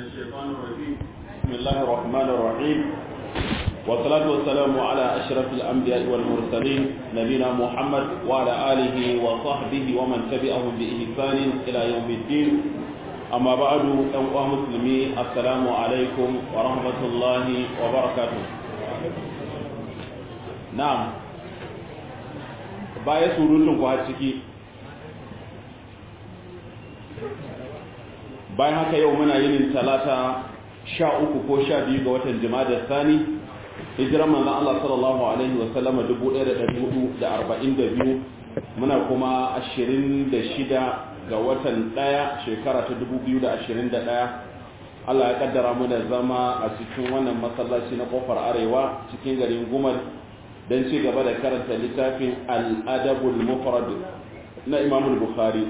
الشيطان الرجيم بسم الله الرحمن الرحيم والصلاة والسلام على أشرف الأنبياء والمرسلين نبينا محمد وعلى آله وصحبه ومن تبعهم بإحسان إلى يوم الدين أما بعد أيها المسلمين السلام عليكم ورحمة الله وبركاته نعم baya surutun ku har ciki bayan haka yau muna yin talata sha uku ko sha biyu ga watan jima'a sani hijiran manzan Allah sallallahu alaihi wasallama dubu ɗaya da ɗari hudu da arba'in da biyu muna kuma ashirin da shida ga watan ɗaya shekara ta dubu biyu da ashirin da ɗaya Allah ya kaddara mu da zama a cikin wannan masallaci na kofar arewa cikin garin gumar don ci gaba da karanta littafin al'adabul mufrad na imamul bukhari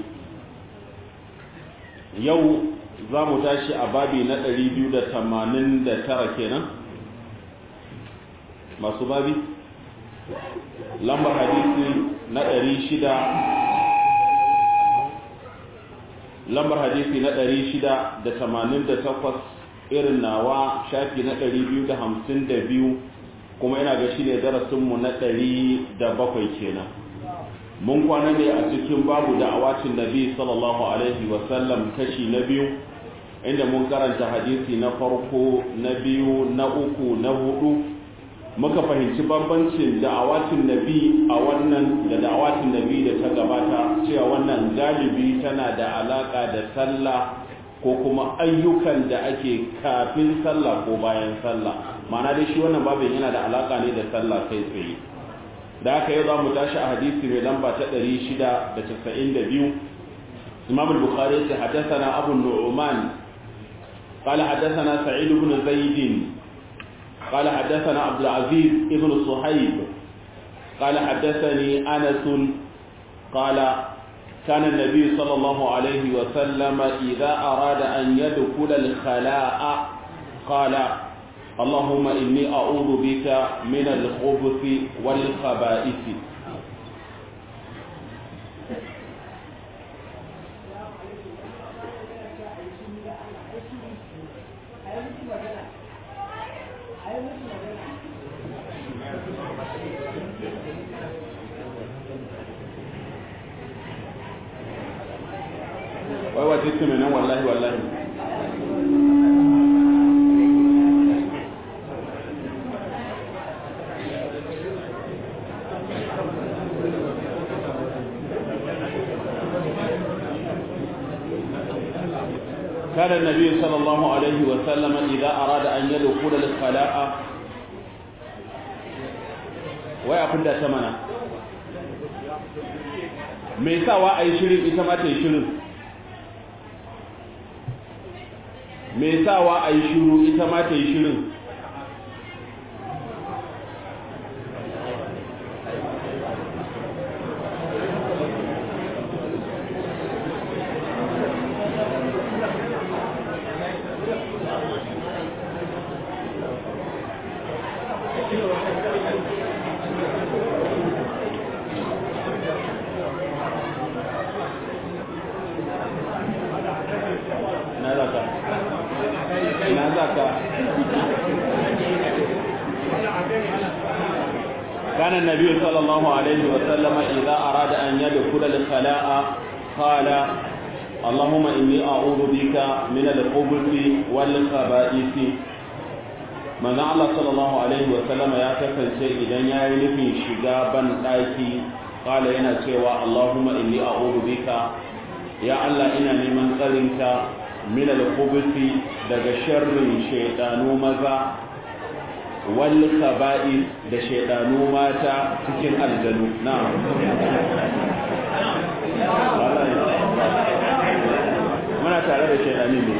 yau za mu tashi a babi na 289 kenan masu babi lambar hadisi na 600 lambar hadisi na 688 irin nawa shafi na 252 kuma ina ga shi ne darasinmu na 107 kenan mun kwana ne a cikin babu da'awatin nabi sallallahu alaihi wasallam kashi na biyu inda mun karanta hadisi na farko na biyu na uku na hudu muka fahimci bambancin da'awatin nabi a wannan da da'awatin nabi da ta gabata cewa wannan galibi tana da alaka da sallah ko kuma ayyukan da ake kafin sallah ko bayan sallah ma'ana dai shi wannan babin yana da alaka ne da sallah kai tsaye da aka yi za mu tashi a hadisi mai lamba ta 692 imam al-bukhari ya haddathana abu nu'man قال حدثنا سعيد بن زيد قال حدثنا عبد العزيز ابن صهيب قال حدثني أنس قال كان النبي صلى الله عليه وسلم إذا أراد أن يدخل الخلاء قال اللهم إني أعوذ بك من الخبث والخبائث wai wa jikin nan wallahi wallahi كان النبي صلى الله عليه وسلم إذا أراد أن يدخل الخلاء ويقول ده تمنا me sawa a yi shirin ita ma ta yi shirin me sawa a yi shiru ita ma ta yi shirin كان النبي صلى الله عليه وسلم إذا أراد أن يدخل الخلاء قال اللهم إني أعوذ بك من الخبث والخبائث من الله صلى الله عليه وسلم يا كفنسي إذا يعين في شجابا آيتي قال ينا سوى اللهم إني أعوذ بك يا الله إنا لمن قرنك من الخبث daga sharrin shaidanu maza wal kaba'ir da shaidanu mata cikin aljanu na'am muna tare da shaidani ne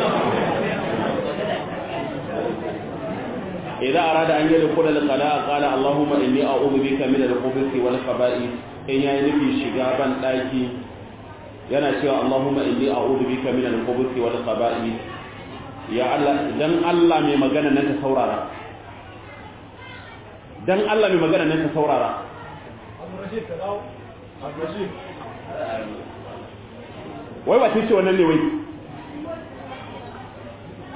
idan arada an yi da kula da kala kala Allahumma inni a'udhu bika min al-khubuthi wal khaba'ith in yayi nufi shiga ban daki yana cewa Allahumma inni a'udhu bika min al-khubuthi wal khaba'ith ya Allah dan Allah mai magana nan ta saurara dan Allah mai magana nan ta saurara wai ba ce wannan ne wai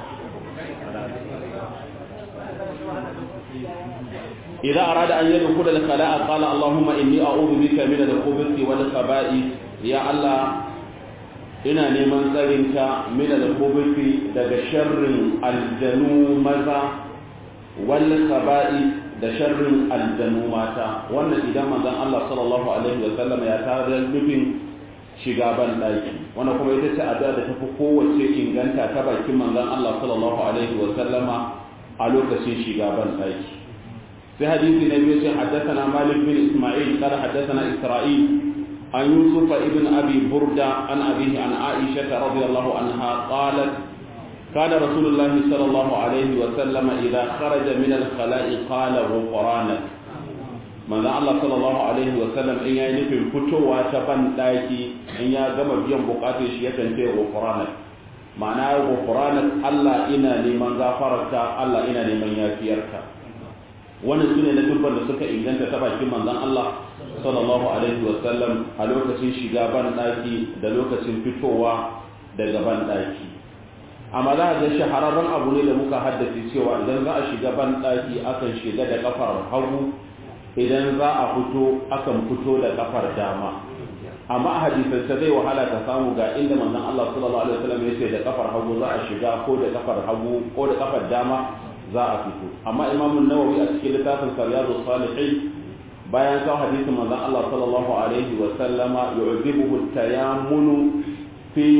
idza arada an yadkhula al-khala'a qala allahumma inni a'udhu bika min al-khubuthi wal khaba'ith ya allah ina neman tsarinka min al-khubuthi daga sharrin aljanu maza wal khaba'ith da sharrin aljanu mata wannan idan manzon Allah sallallahu alaihi wa sallam ya tare nufin shiga ban daki wannan kuma ita ce addu'a da tafi kowace inganta ta bakin manzon Allah sallallahu alaihi wa sallama a lokacin shiga ban daki sai hadisi na biyu sai haddathana Malik bin Isma'il qala haddathana Isra'il an Yusuf ibn Abi Burda an abihi an Aisha radhiyallahu anha qalat كان رسول الله صلى الله عليه وسلم إذا خرج من الخلاء قال غفرانك manzon Allah sallallahu alaihi wa sallam in yayi nufin fitowa ta ban daki in ya gama biyan bukatun shi yakan ce ghufranak ma'ana ghufranak Allah ina neman gafararka Allah ina neman yafiyarka wannan sune na dubban da suka inganta ta bakin manzon Allah sallallahu alaihi wa sallam a lokacin shiga ban daki da lokacin fitowa daga ban daki amma za a ga shahararren abu ne da muka haddace cewa idan za a shiga ban daki akan shiga da kafar hagu idan za a fito akan fito da kafar dama amma a hadisance zai wahala ka samu ga inda manzon Allah sallallahu alaihi wasallam ya ce da kafar hagu za a shiga ko da kafar hagu ko da kafar dama za a fito amma Imam Nawawi a cikin littafin Riyadus Salihin bayan kawo hadisin manzon Allah sallallahu alaihi wasallama yu'jibuhu at-tayammunu fi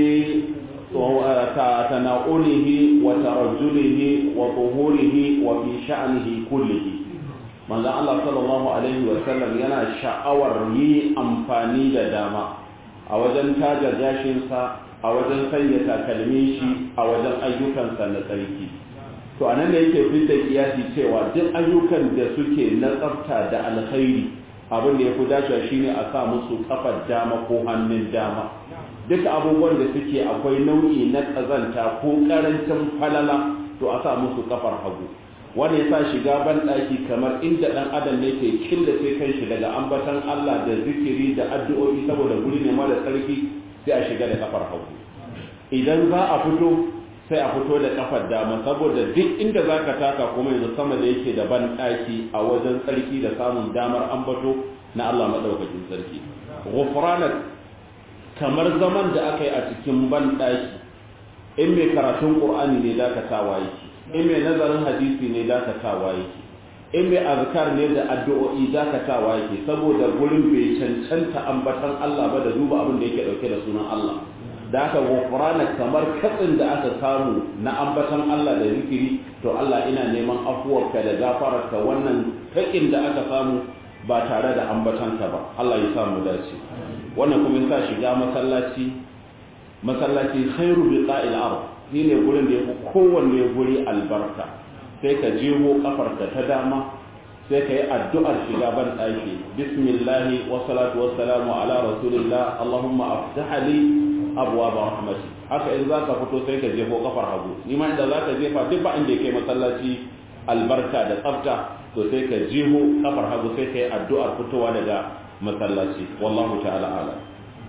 تناؤله وترجله وظهوره وفي شأنه كله manzon Allah sallallahu alaihi wa sallam yana sha'awar yi amfani da dama a wajen taja gashinsa a wajen sanya takalmin shi a wajen ayyukansa na tsarki to anan da yake fitta kiyasi cewa duk ayyukan da suke na tsafta da alkhairi abin da ya fi dacewa shine a sa musu kafar dama ko hannun dama duka abubuwan da suke akwai nau'i na ƙazanta ko ƙarancin falala to a sa musu kafar hagu wanda ya sa shiga banɗaki kamar inda ɗan adam ne ke killace kanshi daga ambatan Allah da zikiri da addu'o'i saboda guri ne mara tsarki sai a shiga da kafar hagu idan za a fito sai a fito da kafar dama saboda duk inda za ka taka kuma yanzu sama da yake da banɗaki a wajen tsarki da samun damar ambato na Allah maɗaukakin sarki ghufranak kamar zaman da aka yi a cikin banɗaki in mai karatun ƙur'ani ne dakatawa yake in mai nazarin hadisi ne dakatawa yake in mai azkar ne da addu'o'i dakatawa yake saboda gurin bai cancanta ambatan Allah ba da duba abin da yake dauke da sunan Allah da aka gofrana kamar katsin da aka samu na ambatan Allah da zikiri to Allah ina neman afuwarka da gafararka wannan takin da aka samu ba tare da ambatanka ba Allah ya samu dace wannan kuma yasa shiga masallaci masallaci khairu biqa'il ard shi ne gurin da ya fi kowanne guri albarka sai ka jeho kafarka ta dama sai ka yi addu'ar shiga ban ɗaki bismillahi wa salatu wa salamu ala rasulillah allahumma aftaha li abwa ba rahmati haka in za ka fito sai ka jeho kafar hagu ni ma inda za ka jefa duk ba inda kai masallaci albarka da tsafta to sai ka jeho kafar hagu sai ka yi addu'ar fitowa daga masallaci wallahu ta'ala alam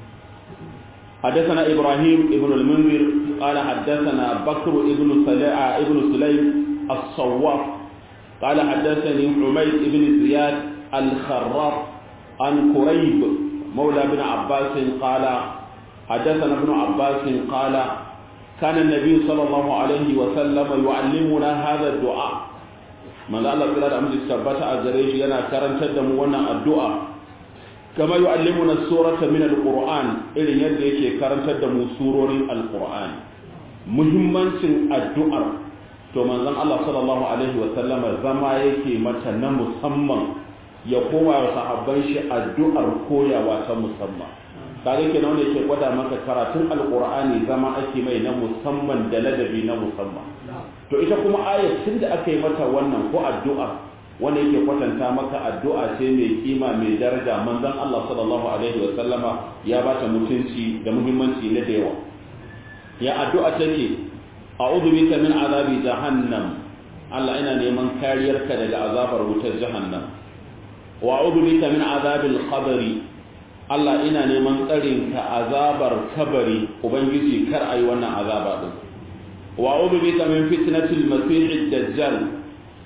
حدثنا إبراهيم ابن المنذر قال حدثنا بكر ابن سليع ابن سليم الصواف قال حدثني حميد بن زياد الخراف عن كريب مولى بن عباس قال حدثنا ابن عباس قال كان النبي صلى الله عليه وسلم يعلمنا هذا الدعاء من الله تعالى أمر السبت أزريج ينا كرن تدم ونا الدعاء كما يعلمنا السورة من القرآن إلى يد يكي كرن تدم سورة القرآن muhimmancin addu'ar to manzon Allah sallallahu alaihi wa sallama zama yake mata na musamman ya koma wa sahabban shi addu'ar koyawa ta musamman kaga kenan wanda yake gwada maka karatun alqur'ani zama ake mai na musamman da ladabi na musamman to ita kuma ayat tun da aka yi mata wannan ko addu'a wanda yake kwatanta maka addu'a ce mai kima mai daraja manzon Allah sallallahu alaihi wa sallama ya bata mutunci da muhimmanci na da yawa ya addu'a take a'udhu bika min azabi jahannam Allah ina neman kariyarka daga azabar wutar jahannam wa a'udhu bika min azabil qabri Allah ina neman tsarin ka azabar kabari ubangiji kar ayi wannan azaba din wa a'udhu bika min fitnatil masih dajjal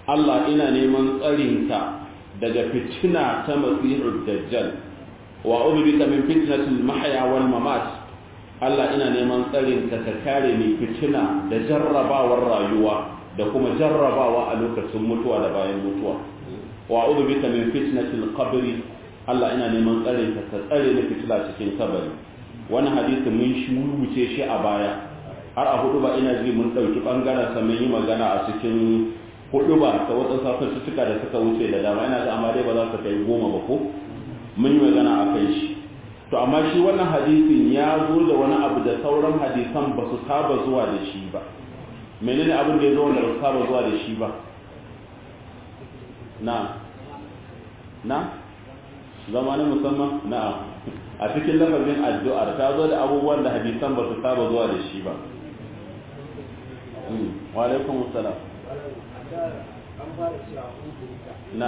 Allah ina neman tsarinka daga fitina ta masihud dajjal wa ubika min fitnatil mahya wal mamat Allah ina neman tsarinka ka kare ni fitina da jarrabawar rayuwa da kuma jarrabawa a lokacin mutuwa da bayan mutuwa wa ubika min fitnatil qabri Allah ina neman tsarinka ka tsare ni fitila cikin kabari wani hadisi mun shi wuce shi a baya har a hudu ba ina ji mun ɗauki ɓangaren sa mun yi magana a cikin hudu ba ta wata safar suka da suka wuce da dama ina ga amma dai ba za su kai goma ba ko mun yi magana a kai shi to amma shi wannan hadisin ya zo da wani abu da sauran hadisan ba su saba zuwa da shi ba menene abin da ya zo wanda ba su saba zuwa da shi ba na na zama na musamman na a cikin lafazin addu'ar ta zo da abubuwan da hadisan ba su saba zuwa da shi ba wa alaikum salam na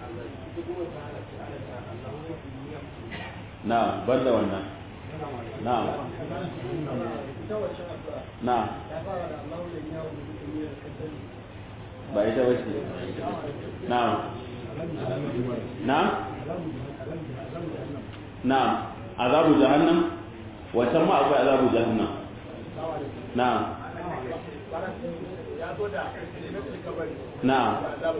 na ban da wannan na na ba ita wace na na na azabu jahannam wancan ma akwai azabu jahannam na na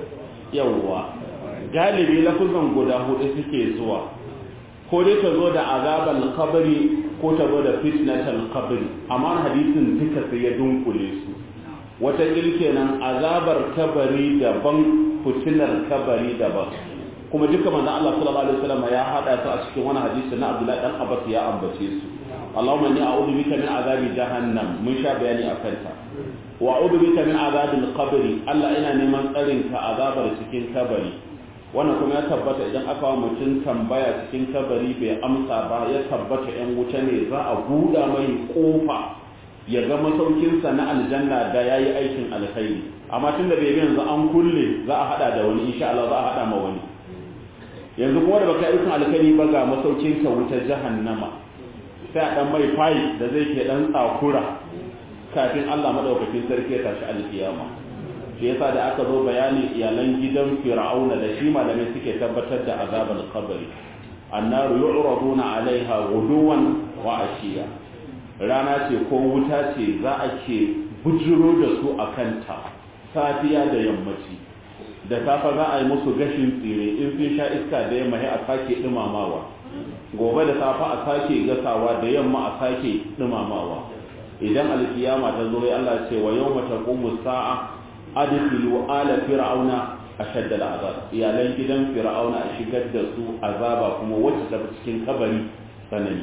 yawwa galibi lafuzan guda hudu suke zuwa ko dai ta zo da azabar kabari ko ta zo da fitnatal kabari amma hadisin duka sai ya dunkule su wata kenan azabar kabari daban fitinar kabari daban kuma duka manzon Allah sallallahu alaihi wasallam ya hada su a cikin wani hadisi na Abdullahi dan Abbas ya ambace su Allahumma inni a'udhu bika min azabi jahannam mun sha bayani akan ta wa a'udhu bika min azabil qabr Allah ina neman tsarin ka azabar cikin kabari wannan kuma ya tabbata idan aka wa mutum tambaya cikin kabari bai amsa ba ya tabbata yan wuta ne za a buɗa mai kofa ya ga masaukinsa na aljanna da yayi aikin alkhairi amma tunda bai bi yanzu an kulle za a hada da wani insha Allah za a hada ma wani yanzu kuma da baka aikin alkhairi ba ga masaukin ka wuta jahannama sai a dan mai fayi da zai ke dan tsakura kafin Allah madaukakin sarki ya tashi alkiyama shi yasa da aka zo bayani iyalan gidan fir'auna da shi malamai suke tabbatar da azabul qabri annaru yu'raduna alaiha ghuduwan wa ashiya rana ce ko wuta ce za a ke bujiro da su akan ta safiya da yammaci da safa za a yi musu gashin tsire in sun sha iska da yamma a sake dumamawa gobe da safa a sake gasawa da yamma a sake dumamawa idan alkiyama ta zo Allah ce wa yawma taqumu sa'a adkhilu ala fir'auna ashadda al'azab iyalan gidan fir'auna a shigar da su azaba kuma wacce ta cikin kabari sanani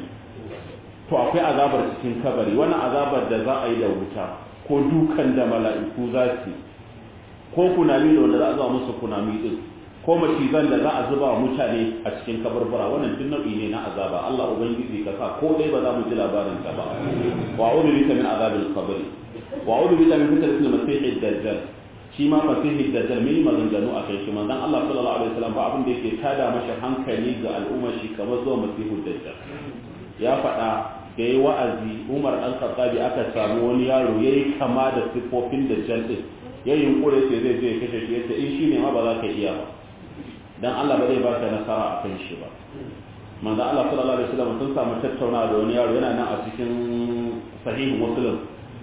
to akwai azabar cikin kabari wannan azabar da za a yi da wuta ko dukan da mala'iku za su ko kunami da wanda za a zuba musu kunami din ko macizan da za a zuba wa mutane a cikin kabarbara wannan duk nau'i ne na azaba Allah ubangiji ka sa ko dai ba za mu ji labarin ta ba wa a'udhu bika min azabil qabr wa a'udhu bika min fitnatil masiihid dajjal shi ma masiihid dajjal mai maganganu a kai shi manzon Allah sallallahu alaihi wasallam ba abin da yake tada masa hankali ga al'umma shi kamar zuwa masihud dajjal ya faɗa da yi wa'azi Umar dan Khattabi aka samu wani yaro yayi kama da sifofin dajjal din ya yunkure ce zai je kashe shi yace in shine ma ba za ka iya ba dan Allah ba zai ba ka nasara a kan shi ba manzo Allah sallallahu alaihi wasallam sun samu tattaunawa da wani yaro yana nan a cikin sahih muslim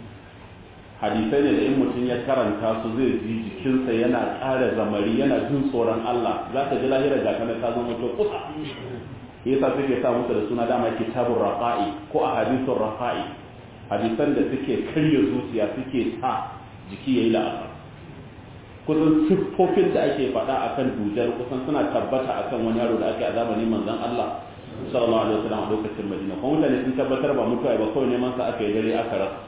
hadisai ne da in mutum ya karanta su zai ji jikinsa yana ƙara zamari yana jin tsoron Allah za ka ji lahira ga kana ta zama to kusa yasa suke sa musu da suna dama kitabun raqa'i ko a hadisun raqa'i hadisan da suke karya zuciya suke sa jiki yayi la'asar kusan siffofin da ake faɗa akan dujar kusan suna tabbata akan wani yaro da ake a zamanin manzon Allah sallallahu alaihi wasallam a lokacin Madina kuma mutane sun tabbatar ba mutuwa ba kawai neman sa aka yi dare aka rasa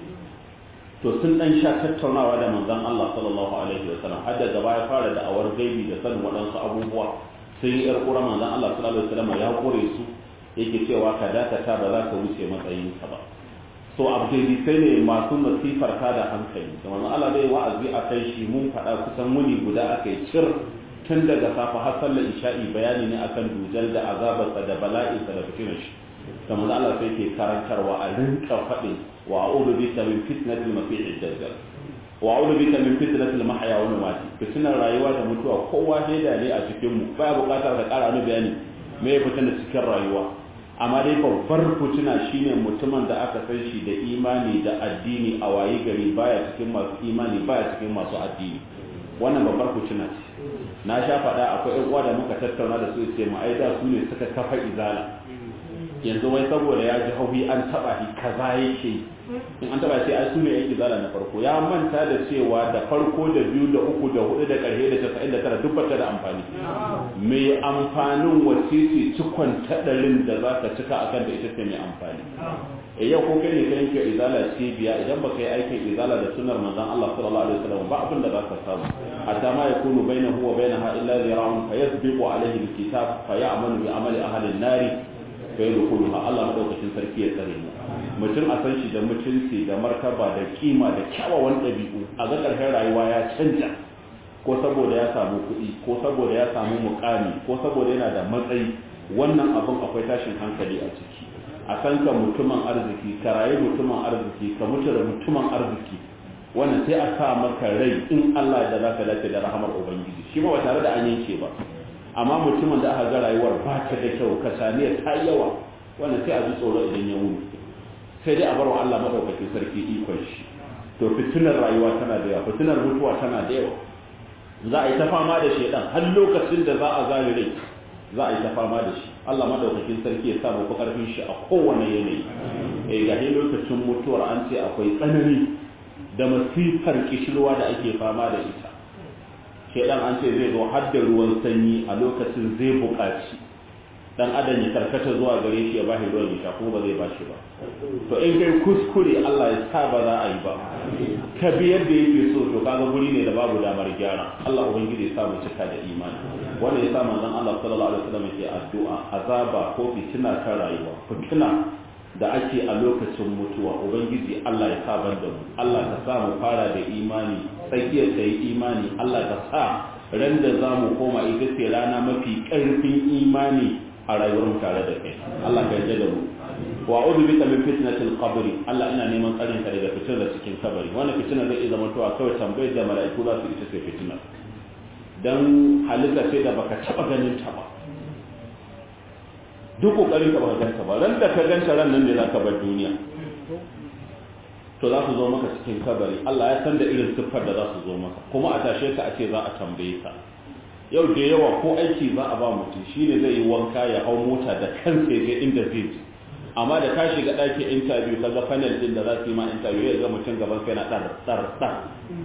to sun dan sha tattaunawa da manzon Allah sallallahu alaihi wasallam har da gaba ya fara da awar gaibi da sanin waɗansu abubuwa sai yar kura manzon Allah sallallahu alaihi wasallam ya kore su yake cewa ka dakata ba za ka wuce matsayinka ba so sai ne masu masifar ta da hankali da wani Allah zai wa'azi a kai shi mun faɗa kusan muni guda aka yi cir tun daga safa har sallar isha'i bayani ne akan dujal da azabarsa da bala'insa da fitinar shi da manzo Allah sai ke karantarwa a rinka faɗin wa a'udhu bika min fitnatil masiihid dajjal wa a'udhu bika min fitnatil mahya wal mamati fitnar rayuwa da mutuwa kowa shaida ne a cikin mu baya buƙatar ka ƙara wani bayani me ya fitina cikin rayuwa amma dai babbar fitina shine mutumin da aka san shi da imani da addini a wayi gari baya cikin masu imani baya cikin masu addini wannan babbar fitina ce na sha faɗa akwai ƴan uwa da muka tattauna da su ce mu ai da su ne suka kafa izala yanzu wai saboda ya ji hauhi an taba shi kaza yake in an taba shi ai su ne yan izala na farko ya manta da cewa da farko da biyu da uku da hudu da ƙarshe da casa'in da tara duk bata da amfani mai amfanin wasisi cikon taɗarin da za ka cika akan da ita ce mai amfani e yau ko kai ne ka yanke izala cibiya idan baka yi aikin izala da sunnar manzon Allah sallallahu alaihi wasallam ba abin da za ka samu hatta ma yakunu bainahu wa bainaha illa zira'un fayasbiqu alaihi alkitab fayamalu bi amali ahli an-nari fa yadkhuluha Allah madaukakin sarki ya tsare mu mutum a san shi da mutunci da martaba da kima da kyawawan ɗabi'u a ga ƙarshen rayuwa ya canja ko saboda ya samu kuɗi ko saboda ya samu mukami ko saboda yana da matsayi wannan abin akwai tashin hankali a ciki a san ka mutumin arziki ka rayu mutumin arziki ka mutu da mutumin arziki wannan sai a sa maka rai in Allah da zaka dace da rahamar ubangiji shi ma ba tare da an yanke ba amma mutumin da aka ga rayuwar ba ta da kyau kasaniya ta yawa wannan sai a ji tsoro idan ya wuni sai dai a bar wa Allah madaukakin sarki ikon shi to fitinar rayuwa tana da yawa fitinar mutuwa tana da yawa za a yi ta fama da shedan har lokacin da za a zare rai za a yi ta fama da shi Allah madaukakin sarki ya sa mu fi karfin shi a kowane yanayi eh ga lokacin mutuwar an ce akwai tsanani da masifar kishirwa da ake fama da ita shedan an ce zai zo har da ruwan sanyi a lokacin zai buƙaci dan adam ya karkata zuwa gare shi ya bashi ruwan ya sha kuma ba zai bashi ba to in kai kuskure Allah ya sa ba za a yi ba ka bi yadda yake so to kaga guri ne da babu damar gyara Allah ubangiji ya sa mu cika da imani wanda ya sa manzon Allah sallallahu alaihi wasallam yake addu'a azaba ko fitina ta rayuwa fitina da ake a lokacin mutuwa ubangiji Allah ya sa ban da mu Allah ka sa mu fara da imani tsakiyar ta yi imani Allah ka sa ran da za mu koma ita ce rana mafi ƙarfin imani a rayuwar mu tare da kai Allah ka yarda da mu wa a'udhu bika min fitnatil qabr Allah ina neman tsarin ka daga fitinar cikin kabari wannan fitinar zai zama to kawai tambayar da mala'iku za su ita ce fitinar dan halitta sai da baka taba ganin ta ba duk kokarin ka baka ganta ba ran da ka ganta ran nan ne zaka bar duniya to za su zo maka cikin kabari Allah ya san da irin siffar da za su zo maka kuma a tashe ka a ce za a tambaye ka yau da yawa ko aiki za a ba mutum shine zai yi wanka ya hau mota da kansa ya inda zai ji amma da ka shiga ɗakin interview ka ga panel din da za su yi ma interview ya ga mutum gaban kai na ɗar ɗar ɗar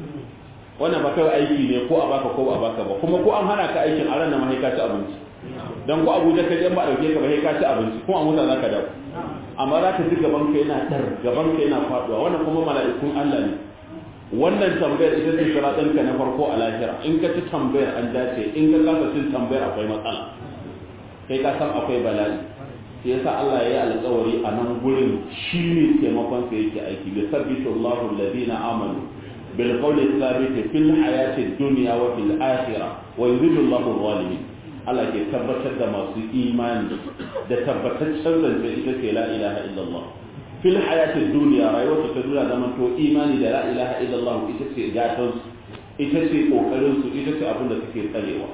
wannan ba kawai aiki ne ko a baka ko ba a baka ba kuma ko an hana ka aikin a ran da mahaika ci abinci dan ko abuja ka je ba dauke ka ba sai ka ci abinci kuma a mota za ka dawo amma za ka ji gaban ka yana ɗar gaban ka yana faɗuwa wannan kuma mala'ikun Allah ne wannan tambayar ita ce sharaɗinka na farko a lahira in ka ci tambayar an dace in ka kasa cin tambayar akwai matsala kai ka san akwai bala'i sai yasa Allah ya yi alƙawari a nan gurin shi ne taimakon sa yake aiki bi sabbitu Allahu alladhina amanu bil qawli thabit fil hayati dunya wa fil akhirah wa yudhillu Allahu adh-dhalimin Allah ke tabbatar da masu imani da tabbataccen zance ita ce la ilaha illallah fil hayatin duniya rayuwar ta duniya zaman to imani da la ilaha illallah ita ce gatan su ita ce kokarin su ita ce abin da suke tsarewa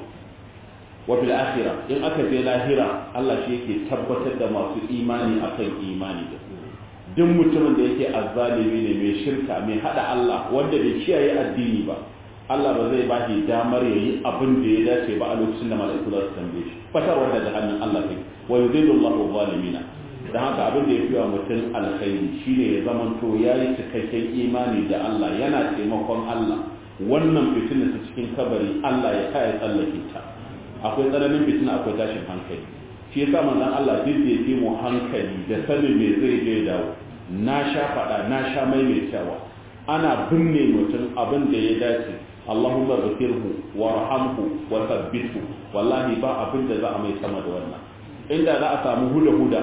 wa fil akhirah in aka je lahira Allah shi yake tabbatar da masu imani akan imani da duk mutumin da yake azzalimi ne mai shirka mai hada Allah wanda bai kiyaye addini ba Allah ba zai ba shi damar yayi abin da ya dace ba a lokacin da mala'iku za su tambaye shi fatarwar da hannun Allah kai wa yudillu Allahu zalimina da haka abin da ya fi wa mutum alkhairi shine ya zama to ya yi cikakken imani da Allah yana taimakon Allah wannan fitina ta cikin kabari Allah ya kaya tsallake ta akwai tsananin fitina akwai tashin hankali shi yasa manzon Allah duk da yake mu hankali da sanin me zai je dawo na sha faɗa na sha maimaitawa ana binne mutum abin da ya dace Allahumma ghfirhu warhamhu wa thabbithu wallahi ba abin da za a mai sama da wannan inda za a samu huda huda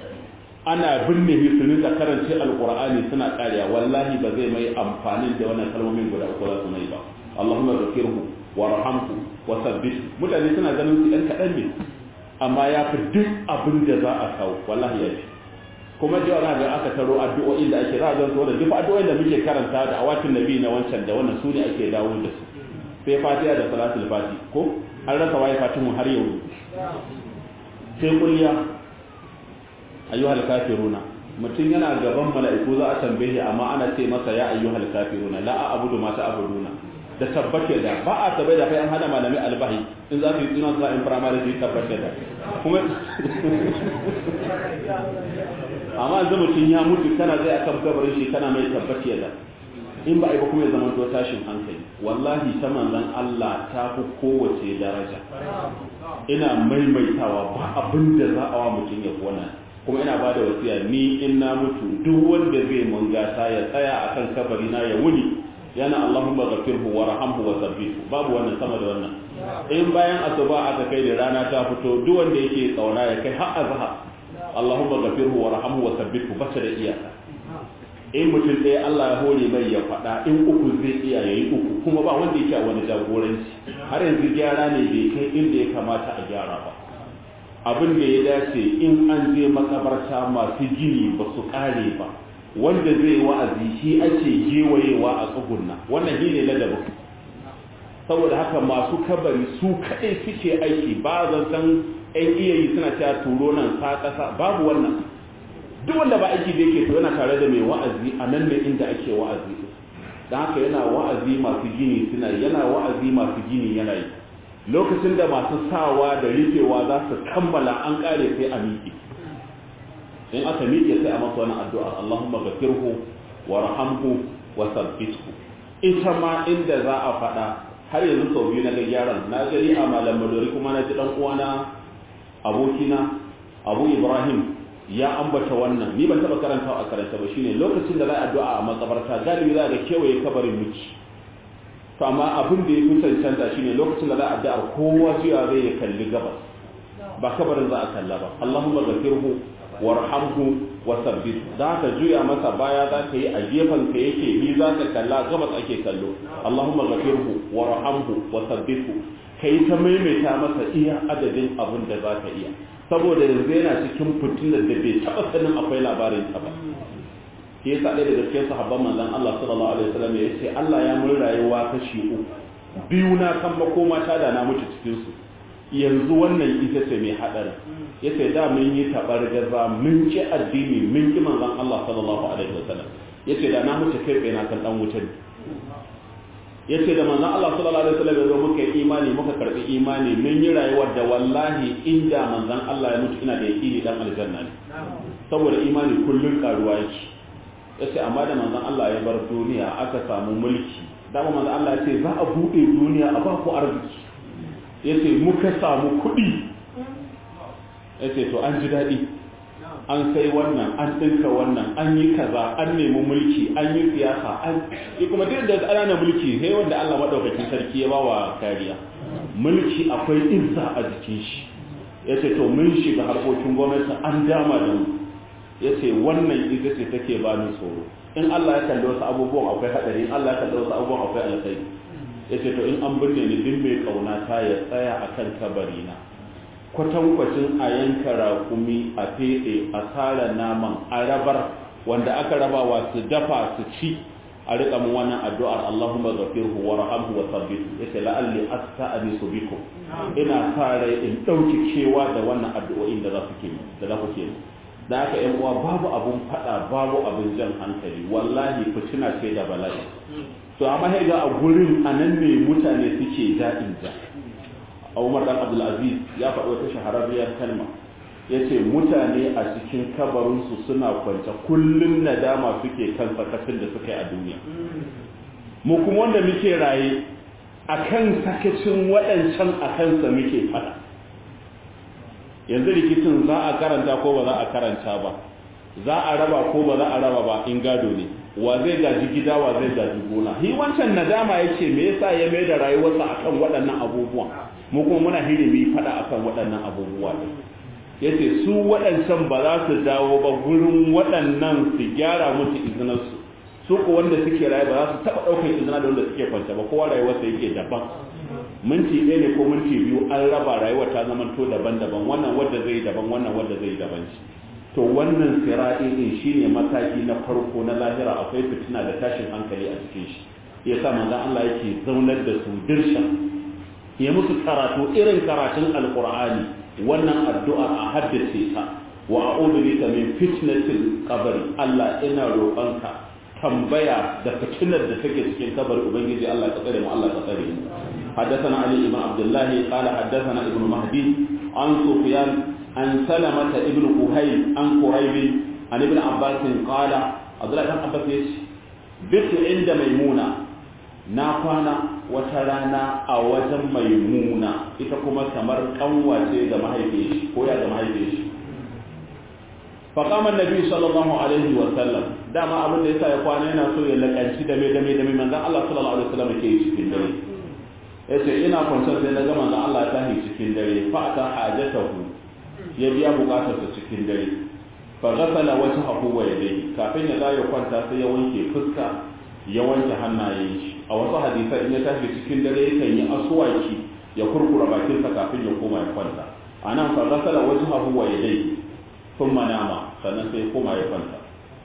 ana binne shi su rinka karance alqur'ani suna kariya wallahi ba zai mai amfani da wannan kalmomin guda uku za su mai ba Allahumma ghfirhu warhamhu wa thabbithu mutane suna ganin su dan kadan ne amma ya fi duk abin da za a kawo wallahi ya fi kuma da yawa ga aka taro addu'o'in da ake za a zanto da duk addu'o'in da muke karanta da awatin nabi na wancan da wannan su ne ake dawo da su sai fatiha da salatul fati ko an rasa waye fatimu har yau sai kulliya ayyuhal kafiruna mutum yana gaban mala'iku za a tambaye amma ana ce masa ya ayyuhal kafiruna la a abudu ma ta'buduna da tabbake da ba a tabbai da kai an hada malami albahi in za su yi tsinon za in firamare su yi tabbake da kuma amma yanzu mutum ya mutu kana zai akan gabarin shi kana mai tabbake da in ba a yi ba kuma ya zama to tashin hankali wallahi ta manzan Allah ta fi kowace daraja ina maimaitawa ba abin da za a wa mutum ya wannan kuma ina ba da wasiya ni in na mutu duk wanda zai mun gata ya tsaya akan kabari na ya wuni yana Allahumma ghafirhu wa rahamhu wa sabbithu babu wannan sama da wannan in bayan asuba aka kai da rana ta fito duk wanda yake tsauna ya kai har azhar Allahumma ghafirhu wa rahamhu wa sabbithu bata da iyaka in mutum ɗaya Allah ya hore mai ya faɗa in uku zai iya yayi uku kuma ba wanda yake a wani jagoranci har yanzu gyara ne bai kai inda ya kamata a gyara ba abin da ya dace in an je makabarta masu gini ba su kare ba wanda zai wa'azi shi ake gewayewa a tsugunna wannan shi ne ladabin saboda haka masu kabari su kaɗai suke aiki ba zan san ‘yan iya yi suna cewa turo nan sa ƙasa babu wannan duk wanda ba aiki da yake to yana tare da mai wa'azi a nan ne inda ake wa'azi don haka yana wa'azi masu gini suna yana wa'azi masu gini yana yi lokacin da masu sawa da rufewa za su kammala an kare sai a miƙe in aka miƙe sai a masa wani addu'a Allahumma ghafirhu wa rahamhu wa sabbithu ita ma inda za a faɗa har yanzu sau biyu na ga gyaran na gari a malam madori kuma na ji dan uwana abokina Abu Ibrahim ya ambata wannan ni ban taba karanta a karanta ba shine lokacin da za a addu'a a makabarta galibi za ga kewaye kabarin miki to amma abin da ya fi cancanta shine lokacin da za a addu'ar kowa zuwa zai ya kalli gabas ba kabarin za a kalla ba Allahumma ghafirhu warhamhu wa sabbit za ka juya masa baya za ka yi a gefen ka yake ni za ka kalla gabas ake kallo Allahumma ghafirhu warhamhu wa sabbithu kai ta maimaita masa iya adadin abin da za ka iya saboda yanzu yana cikin fitinar da bai taɓa sanin akwai labarin ta ba shi yasa ɗaya daga cikin sahabban manzon Allah sallallahu alaihi wasallam ya ce Allah ya mun rayuwa kashi uku biyu na kan makoma ta da na mutu cikin su yanzu wannan ita ce mai hadari yace da mun yi tabar gaza mun ki addini mun ki manzon Allah sallallahu alaihi wasallam yace da na mutu kai na kan dan wuta yace da manzon Allah sallallahu alaihi wasallam yazo muka yi imani muka karbi imani mun yi rayuwar da wallahi inda manzon Allah ya mutu ina da yaqini dan aljanna ne saboda imani kullun karuwa yake yace amma da manzon Allah ya bar duniya aka samu mulki dama manzon Allah ya ce za a bude duniya a ba ku arziki yace muka samu kuɗi yace to an ji daɗi an sai wannan an ɗinka wannan an yi kaza an nemi mulki an yi siyasa an yi kuma duk da ƙananan mulki sai wanda Allah maɗaukakin sarki ya bawa kariya mulki akwai izza a jikin shi ya ce to mun shiga harkokin gwamnati an dama da mu ya ce wannan ita ce take ba ni tsoro in Allah ya kalli wasu abubuwan akwai haɗari in Allah ya kalli wasu abubuwan akwai alkhairi ya ce to in an binne ni duk mai ƙauna ta ya tsaya akan kabari na kwatankwacin a yanka rakumi a feɗe a tsara naman a rabar wanda aka rabawa su dafa su ci a riƙa mun wannan addu'ar Allahumma ghafirhu wa rahamhu wa sabbit yace la'alli asta'anisu bikum ina sa rai in dauki kewa da wannan addu'o'in da za ku ke da za ku ke da haka ƴan uwa babu abun fada babu abun jan hankali wallahi fitina ce da bala'i to amma sai ga a gurin anan ne mutane suke da'in da Umar dan Abdulaziz ya faɗi wata shahararriyar kalma yace mutane a cikin kabarinsu suna kwance kullun nadama suke kan sakacin da suka yi a duniya mu kuma wanda muke raye akan sakacin waɗancan a kansa muke fada yanzu rikicin za a karanta ko ba za a karanta ba za a raba ko ba za a raba ba in gado ne wa zai gaji gida wa zai gaji gona hi wancan nadama yace me yasa ya mai da rayuwarsa akan waɗannan abubuwan mu kuma muna hirimi fada akan waɗannan abubuwa ne yace su waɗancan ba za su dawo ba gurin waɗannan su gyara musu izinarsu su ko wanda suke raye ba za su taɓa ɗaukar izina da wanda suke kwance ba kowa rayuwarsa yake daban minti ɗaya ne ko minti biyu an raba rayuwar ta zama to daban-daban wannan wadda zai daban wannan wadda zai daban shi to wannan sira'i din shine mataki na farko na lahira akwai fitina da tashin hankali a cikin shi yasa manzon Allah yake zaunar da su dirsha ya musu karatu irin karatun alqur'ani wannan addu'a a haddace ta wa a'udhu bika min fitnatil qabr Allah ina roƙonka tambaya da fitinar da take cikin kabari ubangiji Allah ka tsare mu Allah ka tsare mu حدثنا علي بن عبد الله قال حدثنا ابن مهدي عن سفيان عن سلمة ابن كهيل عن قريب عن ابن عباس قال عبد الله بن عباس بت عند ميمونة نافانا وترانا أوجا ميمونة إتكما كمر قوة da mahaifiyar ko ya da mahaifiyar فقام النبي صلى الله عليه وسلم dama abin da yasa ya kwana yana so ya lakanci dame dame dame manzon Allah sallallahu alaihi wasallam ke cikin dare yace ina kwanciyar sai na ga manzon Allah ta yi cikin dare fa ta hajatahu ya biya bukatarsa cikin dare fa ghasala wajhahu wa yadayhi kafin ya dawo kwanta sai ya wanke fuska ya wanke hannayen shi a wasu hadisai in ya tashi cikin dare yakan yi aswaki ya kurkura bakinsa kafin ya koma ya kwanta anan fa ghasala wajhahu wa yadayhi thumma nama sannan sai koma ya kwanta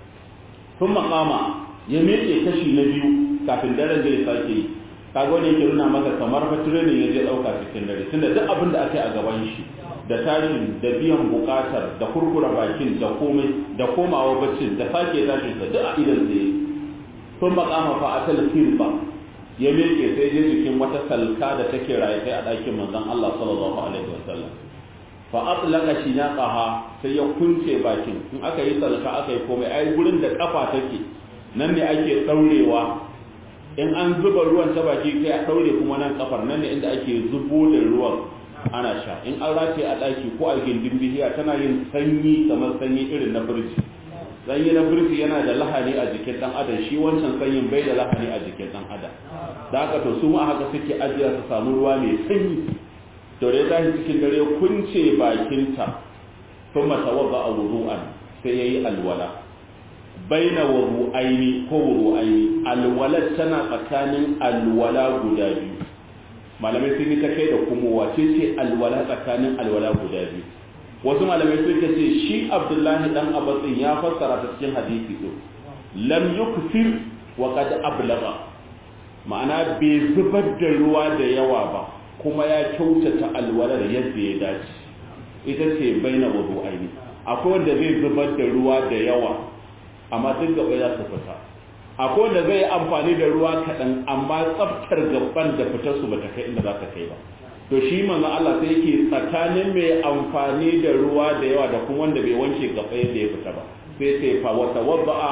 thumma qama ya miƙe kashi na biyu kafin daren da ya sake yi kaga wani yake nuna maka kamar fa training ya je dauka cikin dare tunda duk abin da aka yi a gaban shi da tashin da biyan bukatar da kurkura bakin da komai da komawa baccin da sake tashin sa duk a idan sai sun makama fa a talfirba ya miƙe sai je jikin wata salka da take raye kai a ɗakin manzon Allah sallallahu alaihi wasallam fa atlaqa shinaqaha sai ya kunce bakin in aka yi salka aka yi komai ai gurin da kafa take nan ne ake daurewa in an zuba ruwan ta baki kai a daure kuma nan kafar nan ne inda ake zubo da ruwan ana sha in an rataye a daki ko a gindin bihiya tana yin sanyi kamar sanyi irin na birji sanyi na birji yana da lahani a jikin dan adam shi wancan sanyin bai da lahani a jikin dan adam da haka to su ma haka suke ajiya su samu ruwa mai sanyi to da ya tashi cikin dare kunce bakinta kuma tawadda a wudu'an sai yayi alwala baina wudu'aini ko wudu'aini alwala tana tsakanin alwala guda biyu malamai sun yi ta kai da kuma wace ce alwala tsakanin alwala guda biyu wasu malamai sun ce shi abdullahi dan abbasin ya fassara ta cikin hadisi din lam yukfir wa qad ablagha ma'ana bai zubar da ruwa da yawa ba kuma ya kyautata alwalar yadda ya dace ita ce baina wudu'aini akwai wanda zai zubar da ruwa da yawa amma duk gaba za su fita akwai wanda zai amfani da ruwa kaɗan amma tsaftar gaban da fitar su bata kai inda za ta kai ba to shi manzo Allah sai yake tsakanin mai amfani da ruwa da yawa da kuma wanda bai wanke gaba yadda ya fita ba sai sai fa wa tawadda'a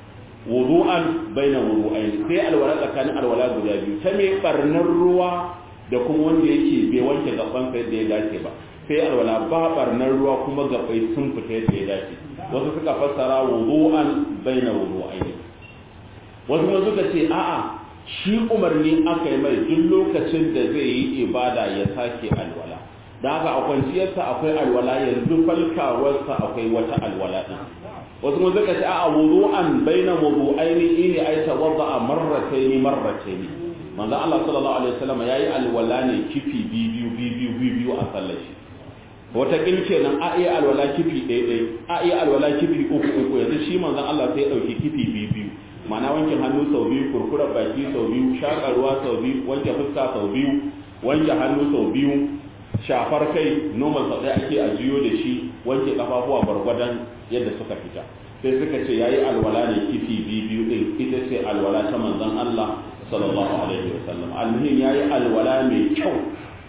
wudu'an baina wudu'ain sai alwala tsakanin alwala guda biyu ta mai barnar ruwa da kuma wanda yake bai wanke gaban sa yadda ya dace ba sai alwala ba barnar ruwa kuma gabai sun fita yadda ya dace wasu suka fassara wudu'an baina wudu'ain wasu kuma suka ce a'a shi umarni aka yi mai duk lokacin da zai yi ibada ya sake alwala da haka a kwanciyarsa akwai alwala yanzu falkawarsa akwai wata alwala din wasu kuma suka ce a'a wudu'an baina wudu'aini ne ai tawadda marrataini marrataini manzo Allah sallallahu alaihi wasallam yayi alwala ne kifi biyu biyu biyu a sallar shi wata kilke nan a iya alwala kifi ɗaya ɗaya a iya alwala kifi uku uku yanzu shi manzon Allah sai ya ɗauki kifi biyu biyu ma'ana wankin hannu sau biyu kurkurar baki sau biyu shaƙar ruwa sau biyu wanke fuska sau biyu wanke hannu sau biyu shafar kai normal sau ɗaya ake a jiyo da shi wanke kafafuwa gwargwadon yadda suka fita sai suka ce yayi alwala ne kifi biyu biyu ɗin ita ce alwala ta manzon Allah sallallahu alaihi wasallam almuhim yayi alwala mai kyau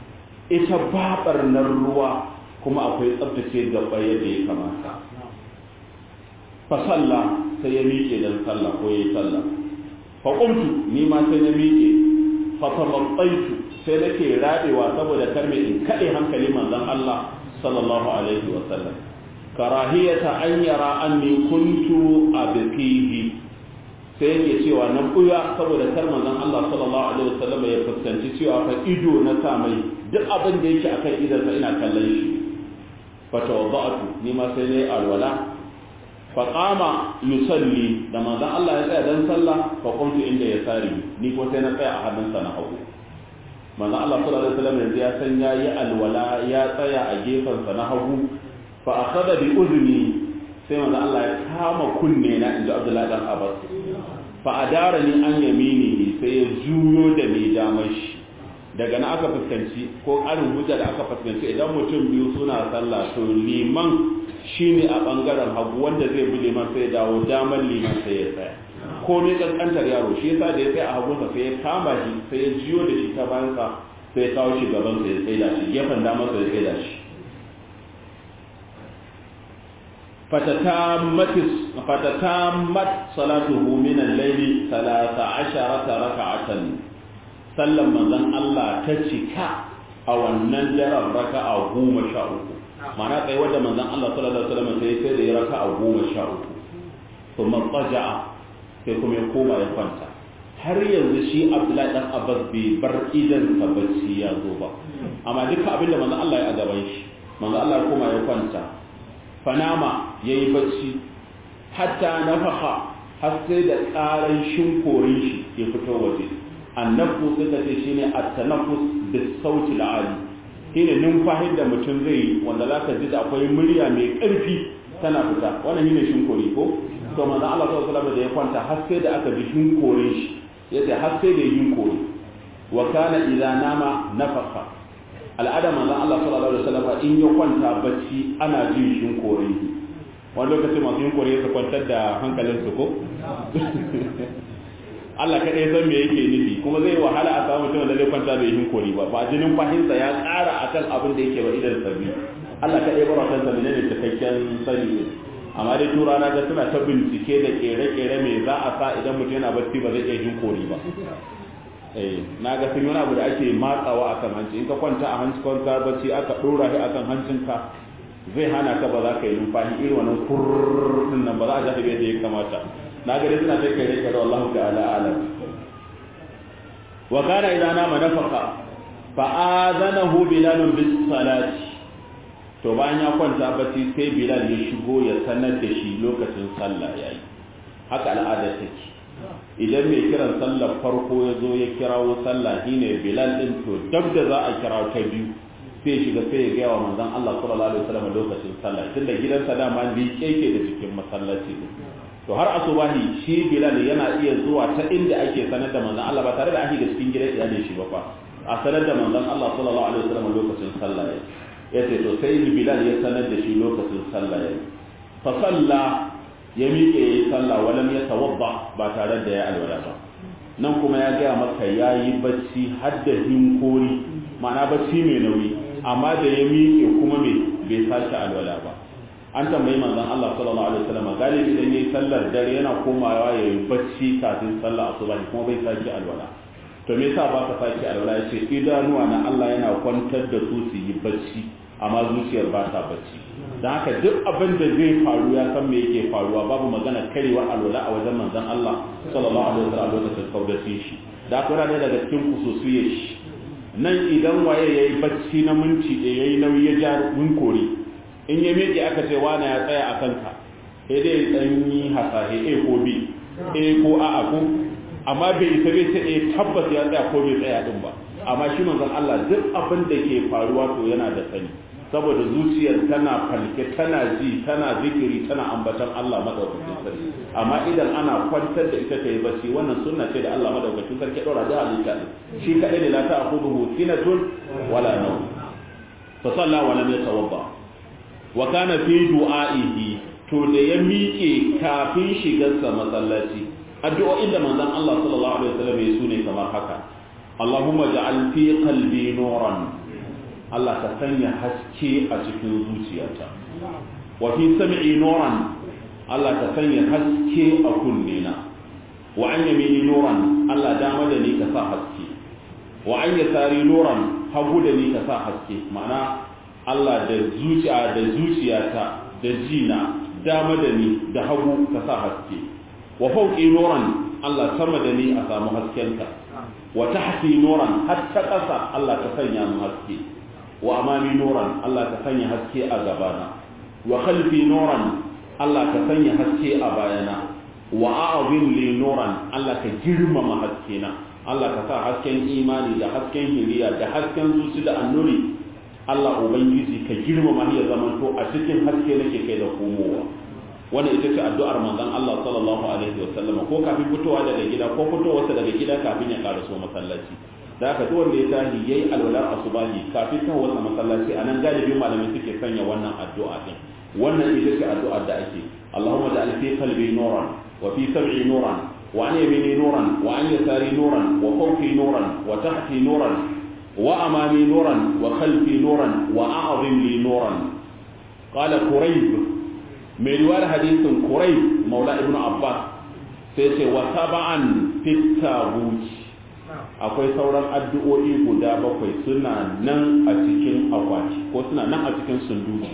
ita babar nan ruwa kuma akwai tsabtace gaba yadda ya kamata fa sallah sai ya miƙe dan sallah ko yayi sallah fa qumtu ni ma sai na miƙe fa tabattaitu sai nake rabewa saboda karme in kade hankali manzon Allah sallallahu alaihi wasallam karahiyata an yara anni kuntu abqihi sai yake cewa na kuya saboda kar manzon Allah sallallahu alaihi wasallam ya fuskanci cewa fa ido na sa mai duk abin da yake akan idan sa ina kallon shi fa tawadda'tu ni ma sai nayi alwala fa qama yusalli da manzon Allah ya tsaya dan sallah fa qumtu inda ya sari ni ko sai na tsaya a hannun sa na hagu manzon Allah sallallahu alaihi wasallam yanzu ya san yayi alwala ya tsaya a gefen sa na hagu fa akhadha bi udni sai manzo Allah ya kama kunne na inda Abdullahi dan Abbas fa adara ni an yamini sai ya juyo da ni damar shi daga na aka fuskanci ko ƙarin hujja da aka fuskanci idan mutum biyu suna sallah to liman shine a bangaren hagu wanda zai bi liman sai ya dawo damar liman sai ya tsaya ko ne kankantar yaro shi yasa da ya tsaya a hagunsa sai ya kama shi sai ya jiyo da shi ta bayansa sai ya kawo shi gaban sa ya tsaida shi gefen damar sa ya tsaida shi fatatamat salatuhu min al-layli 13 raka'atan sallan manzon Allah ta cika a wannan daren raka'a goma sha uku ma'ana tsaye wadda manzon Allah sallallahu alaihi wasallam sai sai da ya raka'a goma sha uku kuma tsaja'a sai kuma ya koma ya kwanta har yanzu shi Abdullahi dan Abbas bai bar idan sa bacci ya zo ba amma duka abin da manzon Allah ya a gaban shi manzon Allah ya koma ya kwanta fanama yayi bacci hatta nafaha har sai da ƙaran shinkorin shi ya fito waje annafu suka ce shine at-tanaffus bis-sauti al-ali shine numfahin da mutum zai yi wanda zaka ji da akwai murya mai ƙarfi tana fita wannan shine shinkori ko to manzo Allah sallallahu alaihi wasallam da ya kwanta har sai da aka ji shinkorin shi yace har sai da yin kori wa kana idza nama nafaka al'ada manzo Allah sallallahu alaihi wasallam in ya kwanta bacci ana jin shinkorin wani lokaci masu yin kore su kwantar da hankalinsu ko Allah kaɗai san me yake nufi kuma zai wahala a samu mutum da zai kwanta bai yin kori ba ba jinin fahimta ya ƙara akan abin da yake wa idan sabi Allah kaɗai bar wata sabi ne cikakken sani ne amma dai tura na ga suna ta bincike da kere-kere me za a sa idan mutum yana bacci ba zai iya yin kori ba eh na ga sun wani abu da ake matsawa akan hanci in ka kwanta a hanci kwanta bacci aka ɗora shi akan hancinka zai hana ka ba za ka yi numfashi irin wannan kurrrr nan ba za a jaɗe da ya kamata na gari suna ta kai rike da Allah ta'ala alam wa kana idan nama nafaka fa azanahu bilal bis salati to bayan ya kwanta bacci sai bilal ya shigo ya sanar da shi lokacin sallah yayi haka al'ada take idan mai kiran sallar farko ya zo ya kirawo sallah shine bilal din to dab da za a kirawo ta biyu sai shiga sai ya gaya wa manzon Allah sallallahu alaihi wasallam lokacin sallah tunda gidansa dama liƙe ke da cikin masallaci to har asubahi shi bilal yana iya zuwa ta inda ake sanar da manzon Allah ba tare da ake da cikin gidan iyalin shi ba fa a sanar da manzon Allah sallallahu alaihi wasallam lokacin sallah ya ce to sai bilal ya sanar da shi lokacin sallah ya fa salla ya miƙe yayi sallah walam ya tawadda ba tare da ya alwala ba nan kuma ya gaya maka yayi bacci har da hinkori ma'ana bacci mai nauyi amma da ya miƙe kuma me bai sake alwala ba an tambayi manzon Allah sallallahu alaihi wasallam galibi idan yayi sallar dare yana komawa yayi bacci kafin sallar asuba kuma bai sake alwala to me yasa ba ka sake alwala yace idanuwa na Allah yana kwantar da su su yi bacci amma zuciyar ba ta bacci dan haka duk abin da zai faru ya san me yake faruwa babu magana karewar alwala a wajen manzon Allah sallallahu alaihi wasallam lokacin kaudace shi da kuma ne daga cikin kususuyar shi nan idan waye yayi bacci na minti ɗaya yayi nauyi ya ja winkori in ya miƙe aka ce wane ya tsaya a kanka sai dai ɗan yi hasahe a ko b a ko a a ko amma bai isa bai ce a tabbas ya tsaya ko bai tsaya din ba amma shi manzon Allah duk abin da ke faruwa to yana da sani saboda zuciyar tana falke tana ji tana zikiri tana ambatan Allah madaukakin sarki amma idan ana kwantar da ita ta yi bacci wannan sunna ce da Allah madaukakin sarki ɗora da halitta shi kaɗai ne la ta'khudhuhu sinatun wala nawm fa salla wa lam yatawadda wa kana fi du'a'ihi to da ya miƙe kafin shigarsa masallaci addu'o'in da manzon Allah sallallahu alaihi wasallam ya sune kamar haka Allahumma ja'al fi qalbi nuran Allah ka sanya haske a cikin zuciyata wa fi sam'i nuran Allah ka sanya haske a kunnena wa an yamini nuran Allah dama da ni ka sa haske wa an yasari nuran hagu da ni ka sa haske ma'ana Allah da zuciya da zuciyata da jina dama da ni da hagu ka sa haske wa fauqi nuran Allah sama da ni a samu haskenka wa tahti nuran hatta ƙasa Allah ka sanya mu haske wa amami nuran Allah ka sanya haske a gabana wa khalfi nuran Allah ka sanya haske a bayana wa a'zim li nuran Allah ka girmama haskena Allah ka sa hasken imani da hasken hiriya da hasken zuci da annuri Allah Ubangiji ka girmama ya zaman to a cikin haske nake kai da komowa wannan ita ce addu'ar manzon Allah sallallahu alaihi wa sallama ko kafin fitowa daga gida ko fitowarsa daga gida kafin ya karaso masallaci da haka duk wanda ya tashi yayi alwalar asubahi kafin ta wasa masallaci anan galibi malamai suke sanya wannan addu'a din wannan ita ce addu'ar da ake Allahumma ja'al fi qalbi nuran wa fi sam'i nuran wa an yamini nuran wa an yasari nuran wa fawqi nuran wa tahti nuran wa amami nuran wa khalfi nuran wa a'zim li nuran qala qurayb mai riwayar hadisin qurayb maula ibnu abbas sai ce wa sab'an fit tabuti akwai sauran addu'o'i guda bakwai suna nan a cikin akwati ko suna nan a cikin sunduki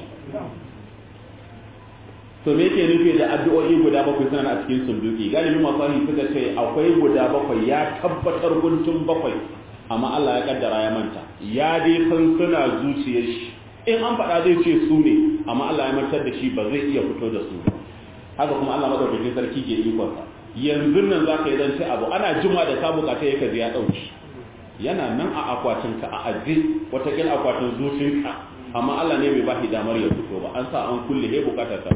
to me yake nufi da addu'o'i guda bakwai suna nan a cikin sunduki galibin masahi suka ce akwai guda bakwai ya tabbatar guntun bakwai amma Allah ya kaddara ya manta ya dai san suna zuciyar shi in an faɗa zai ce su ne amma Allah ya mantar da shi ba zai iya fito da su haka kuma Allah madaukakin sarki ke ikonsa yanzu nan za ka yi zance abu ana jima da ka bukata ya kaji ya ɗauki yana nan a akwatinka a aji watakil akwatin zucinka amma Allah ne bai ba shi damar ya fito ba an sa an kulle he bukatar ta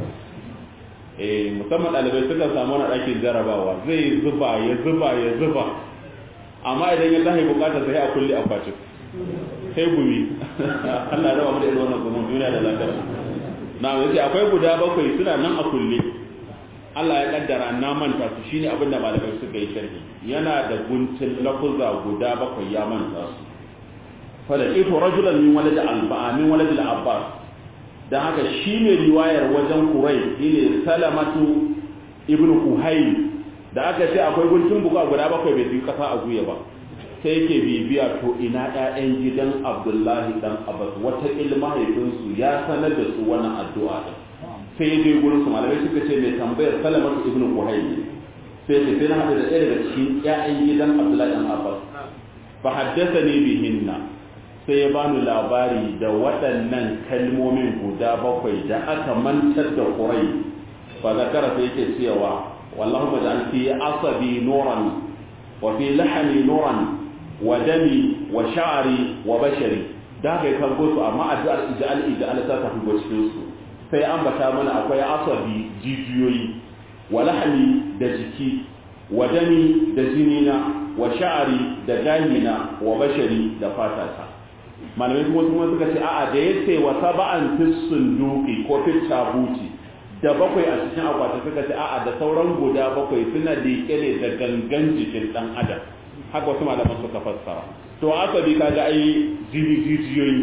eh musamman ɗalibai suka samu wani ɗakin jarabawa zai zuba ya zuba ya zuba amma idan ya tashi bukatar sai a kulle akwatin sai gumi Allah ya raba mu da irin wannan gumin duniya da lafiya na yace akwai guda bakwai suna nan a kulle Allah ya kaddara na manta su shine abin da malamai suka yi sharhi yana da guntun lafuzza guda bakwai ya manta su fala ito rajulan min walad al-ba'a min walad al-abbas dan haka shi ne riwayar wajen kurai shine salamatu ibnu kuhayl da aka ce akwai guntun buga guda bakwai bai fi kasa a guya ba sai yake bibiya to ina ƴaƴan gidan abdullahi dan abbas wata mahaifinsu ya sanar da su wannan addu'a din sai dai gurin su malamai suka ce mai tambayar salamatu ibn kuhayl sai ce sai na hada da ɗaya daga cikin ƴaƴan gidan abdullahi dan abbas fa haddathani bihinna sai ya bani labari da waɗannan kalmomin guda bakwai da aka mantar da kurai fa zakara sai yake cewa wallahu maj'al fi asabi nuran wa fi lahmi nuran wa dami wa sha'ri wa bashari da kai kan su amma addu'ar ij'al ij'al ta tafi go cikin su sai ambata mana akwai asabi jijiyoyi wa lahmi da jiki wa dami da jinina wa sha'ari da ganina wa bashari da fatata malamai kuma kuma suka ce a'a da yace wa sab'an fis sunduqi ko fit tabuti da bakwai a cikin akwati suka ce a'a da sauran guda bakwai suna liƙe ne da gangan jikin dan adam haka wasu malaman suka fassara to asabi kaga ai jini jijiyoyi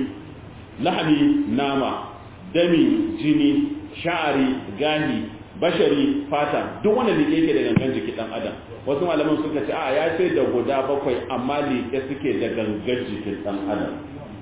lahmi nama dami jini sha'ari gani bashari fata duk wanda liƙe yake da gangan jiki dan adam wasu malaman suka ce a ya ce da guda bakwai amma liƙe suke da gangan jikin dan adam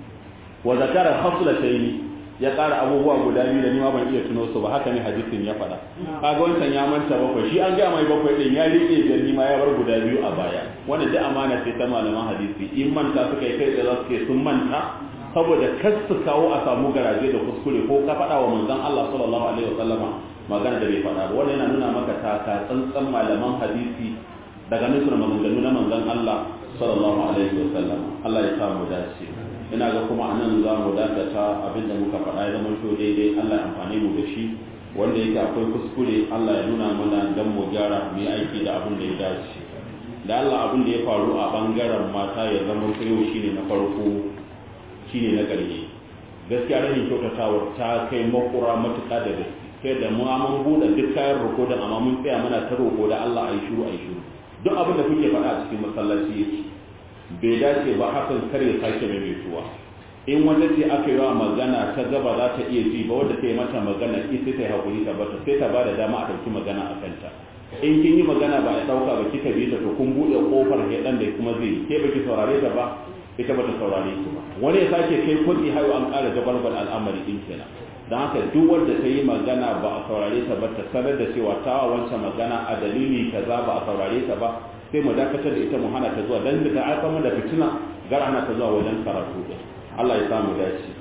wa zakara haslataini ya ƙara abubuwa guda biyu da ni ma ban iya tuno su ba haka ne hadisin ya faɗa kaga wancan ya manta bakwai shi an ga mai bakwai din ya liƙe da ni ma ya bar guda biyu a baya wannan duk amana ce ta malaman hadisi in manta suka yi kai da za su ke sun manta saboda kar su kawo a samu garaje da kuskure ko ka faɗa wa manzon Allah sallallahu alaihi wasallama magana da bai faɗa ba wannan yana nuna maka taka tsantsan malaman hadisi daga nusar maganganu na manzon Allah sallallahu alaihi wasallama Allah ya sa mu dace ina ga kuma anan za mu dakata abinda muka faɗa ya zama to daidai Allah ya amfane mu da shi wanda yake akwai kuskure Allah ya nuna mana dan mu gyara mu yi aiki da abin da ya dace da Allah abin da ya faru a bangaren mata ya zama yau shine na farko shine na ƙarshe gaskiya rashin kyautatawar ta kai makura matuƙa da gaske sai da mu mun buɗe duk kayan roko da amma mun tsaya muna ta roko da Allah ayi shiru ayi shiru duk abin da kuke faɗa a cikin masallaci yake bai dace ba hakan kar ya sake maimaituwa in wanda ce aka yi wa magana ta gaba za ta iya ji ba wanda ta yi mata magana ita ta yi haƙuri ta bata sai ta ba da dama a ɗauki magana a kanta in kin yi magana ba a ɗauka ba kika bi ta to kun buɗe ƙofar heɗan da kuma zai ke baki saurare ta ba ita bata saurare ki ba wani ya sake kai kuɗi hayo an ƙara jabalbal al'amari ɗin kenan don haka duk wanda ta yi magana ba a saurare ta ba ta sanar da cewa ta wancan magana a dalili kaza ba a saurare ta ba sai mu dakatar da ita mu hana ta zuwa dan da ta aika da fitina gara hana ta zuwa wajen karatu din Allah ya samu dace